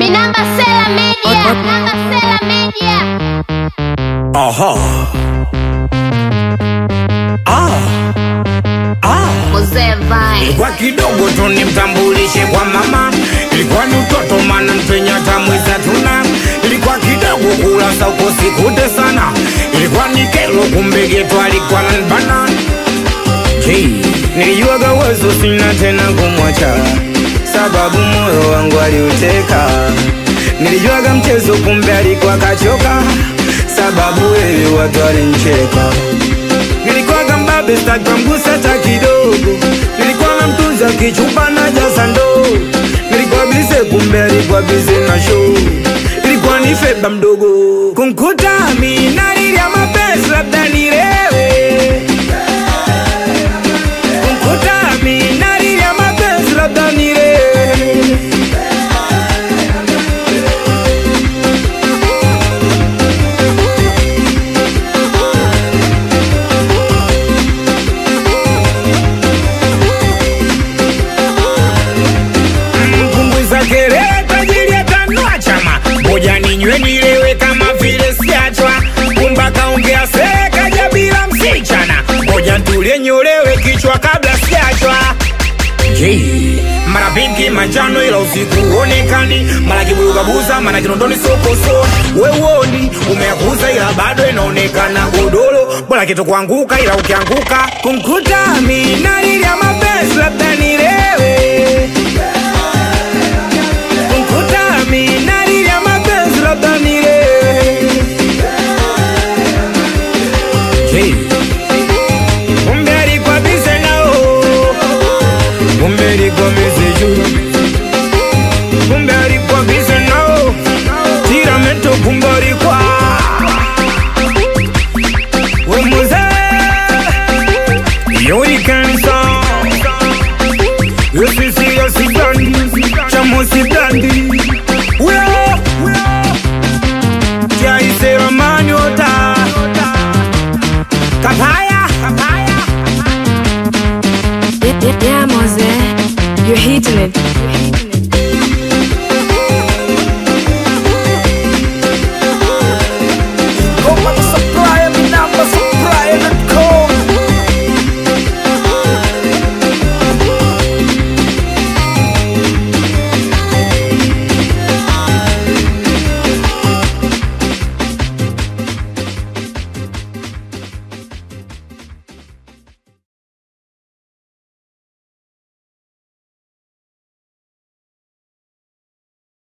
Minamba Sela Media. Minamba Sela Media. Aha. Ah. Ah. Mzee Vine. Kwa kidogo tu nimtambulishe kwa mama, ilikuwa ni utoto mana mpenya tamwiza tuna, ilikuwa kidogo kula sauko sikute sana, ilikuwa ni kelo kumbe geto alikuwa nanbana. Hey, nilijuaga wazo sina tena kumwacha, sababu moyo wangu aliuteka. Nilijuaga mchezo kumbe alikuwa kachoka, sababu wewe watu walincheka nilikuwaga mbabe sitakamgusa hata kidogo nilikuwa na mtunza kichupa na jasa ndoo nilikuwa bize kumbe alikuwa bize na show ilikuwa ni feba mdogo kunkuta minalilia mapenzi labda nilewe kunkuta minalilia mapenzi labda nilewe mpunguza kelele tajiri atanua chama moja ninywe nilewe kama vile siachwa kumba kaongea sekaja bila msichana moja ntulie nyolewe kichwa kabla siachwa Jay. mara pinki manjano ila usiku huonekani mara kibugabuza mara kinondoni sokoso wewoni umeakuza ila bado inaonekana godoro bora kitu kuanguka ila ukianguka kumkuta minalilia mapenzi labda nilewe